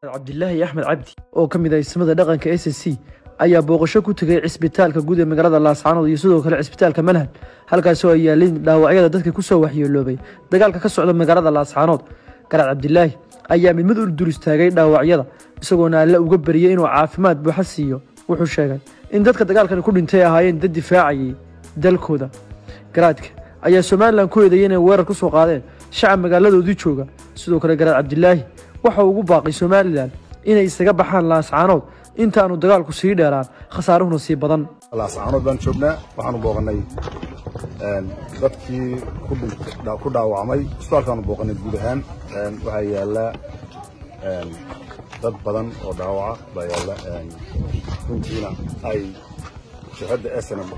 cabdilaahi axmed cabdi oo ka mid ah ismada dhaqanka s c ayaa booqasho ku tegay cisbitaalka guud ee magaalada laascaanood iyo sidoo kale cisbitaalka manhal halkaasoo ay yaalin dhaawacyada dadka kusoo waxyeeloobay dagaalka ka socda magaalada laascaanood garaad cabdilaahi ayaa mid mid u dur istaagay dhaawacyada isagoona alle uga bariyey inuu caafimaad buuxa siiyo wuxuu sheegay in dadka dagaalkani ku dhintay ahaayeen dad difaacayay dalkooda garaadka ayaa somalilan ku eedeeyay inay weerar ku soo qaadeen shacab magaaladoodii jooga sidoo kale garaad cabdilaahi waxa uu ugu baaqay somalilan inay isaga baxaan laascaanood intaanu dagaalku sii dheeraan khasaaruhuna sii badan laascaanood baan joognaa waxaanu booqannay dadkii ku dhaawacmay isbitaalkaanu booqannay guud ahaan waxaa yaalla dad badan oo dhaawaca baa yaalla runtiina ay shirkadda snm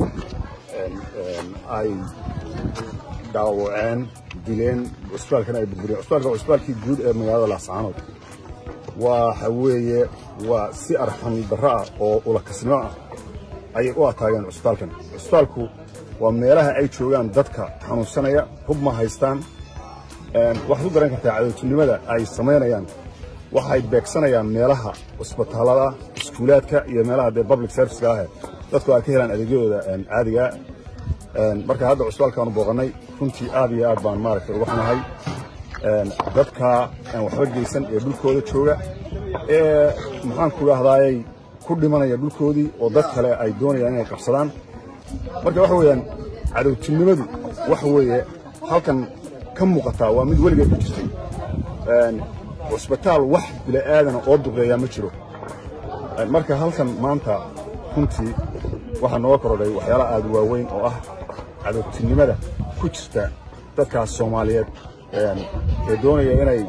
ay dhaawaceen dileen cisbitaalkana ay burburiyeen cisbitaalka waa cisbitaalkii guud ee magaalada laascaanood waxa weeye waa si arxam darro ah oo ulakasnimo ah ayay u ataageen cisbitaalkan cisbitaalku waa meelaha ay joogaan dadka xanuunsanaya hub ma haystaan waxaad ku garan kartaa cadowtinimada ay samaynayaan waxay beegsanayaan meelaha cisbitaallada iskuulaadka iyo meelaha dee public serviceka ah dadku ay ka helaan adeegyadooda caadigaa marka hadda cisbitaalkaanu booqannay runtii aad iyo aad baan maaragtay uga xunahay dadka aan waxba geysan ee dhulkooda jooga ee maxaanku idhahdaayey ku dhimanaya dhulkoodii oo dad kale ay doonayaan inay qabsadaan marka waxa weeyaan cadowtinimadu waxa weeye halkan ka muuqataa waa mid weligeed ku jirtay cusbitaal wax bila'aadana oo duqeeyaa ma jiro marka halkan maanta runtii waxaa nooga korodhay waxyaala aad waaweyn oo ah cadowtinimada ku jirta dadkaas soomaaliyeed ee doonaya inay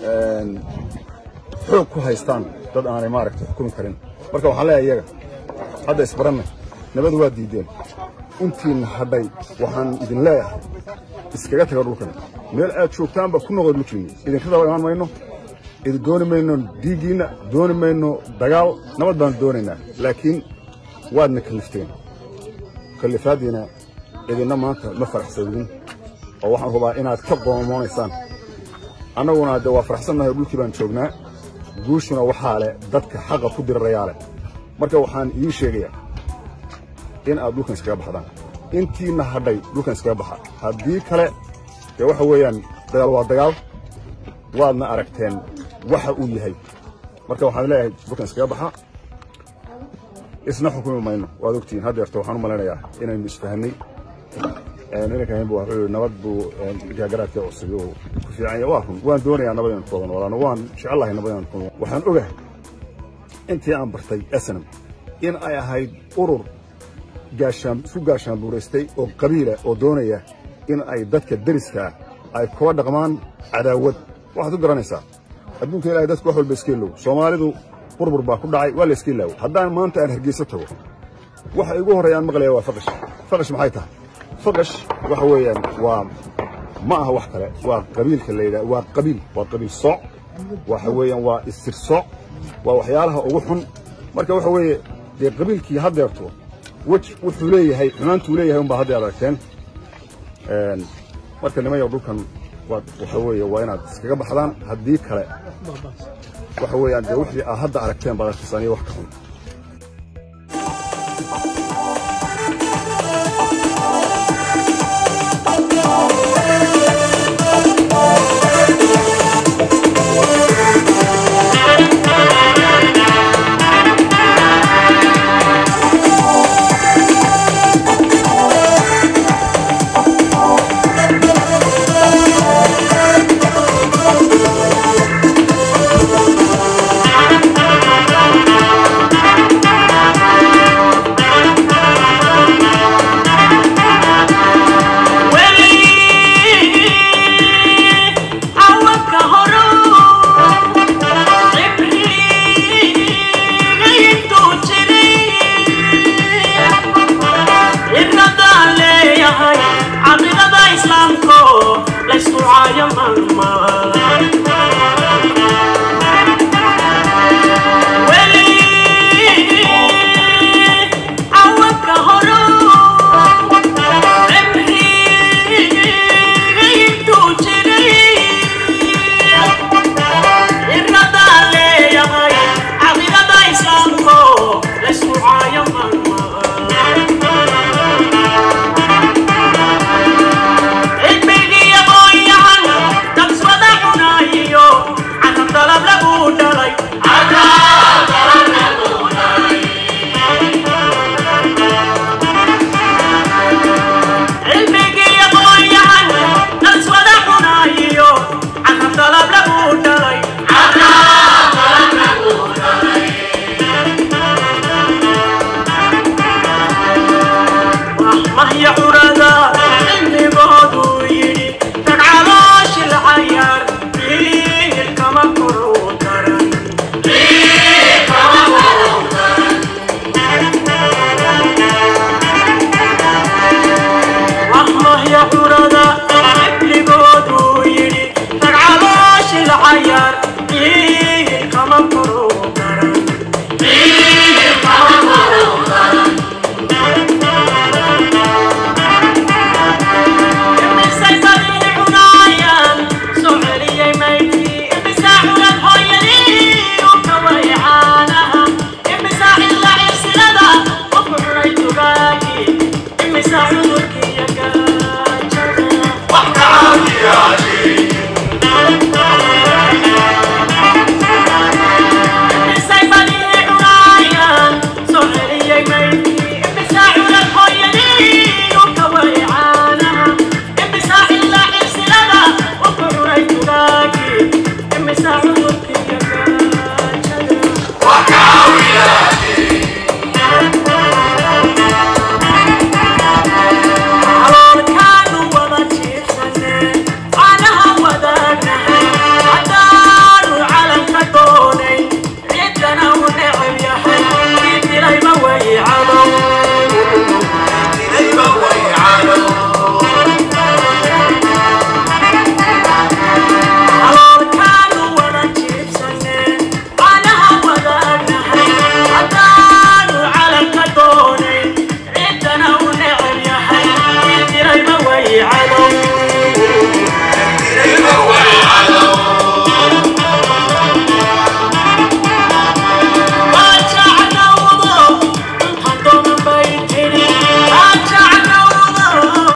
xoog ku haystaan dad aanay maaragtay xukumi karin marka waxaan leeyahay iyaga hadda isbaranna nabadu waa diideen intiinna hadhay waxaan idin leeyahay iskaga taga dhulkan meel aad joogtaanba ku noqda dhulkiinni idinka daba imaan mayno idin dooni mayno dhiiggiinna dooni mayno dagaal nabad baan doonaynaa laakiin waadna kallifteen kallifaaddiina idinna maanta ma faraxsadin oo waxaan hubaa inaad ka qoomoonaysaan annaguna de waa faraxsannahay dhulkii baan joognaa guushuna waxaa leh dadka xaqa ku dirirayaa leh marka waxaan idiin sheegayaa in aad dhulkan iskaga baxdaan intiinna hadhay dhulkan iskaga baxa haddii kale dee waxa weeyaan dagaal waa dagaal waadna aragteen waxa uu yahay marka waxaan leeyahay dhulkan iskaga baxa isna xukumi mayno waad ogtihiin haddeerto waxaan u malaynayaa inaynu isfahanay inanka haynbu wuxuu yidhi nabad buu gaagaraadka cusub uu ku fiican yahay waa run waan doonayaa nabad inaan ku wada noolaano waan jecellahay nabad inaan ku waxaan ogahay intii aan bartay snam in ay ahayd urur gaashaan isku gaashaan buuraystay oo qabiila oo doonaya in ay dadka deriska ay kula dhaqmaan cadaawad waxaad ku garanaysaa adduunka ilahay dadku wax walba iska ilow soomaalidu burbur baa ku dhacay waa la iska ilaawo haddaan maanta aan hargeyso tago waxa igu horreeyaan maqlaya waa faqash faqash maxay tahay faqash waxa weeyaan waa ma aha wax kale waa qabiilka la yidhaha waa qabiil waa qabiil sooc waxa weeyaan waa isir sooc waa waxyaalaha ugu xun marka waxa weeye dee qabiilkii haddeerto wej wuxuu leeyahay xumaantuu leeyahay unbaa hadda ad aragteen marka nimayow dhulkan waxa weeye waa inaad iskaga baxdaan haddii kale waxa weeyaan dee wixii aad hadda aragteen baad arkaysaan iyo wax ka xun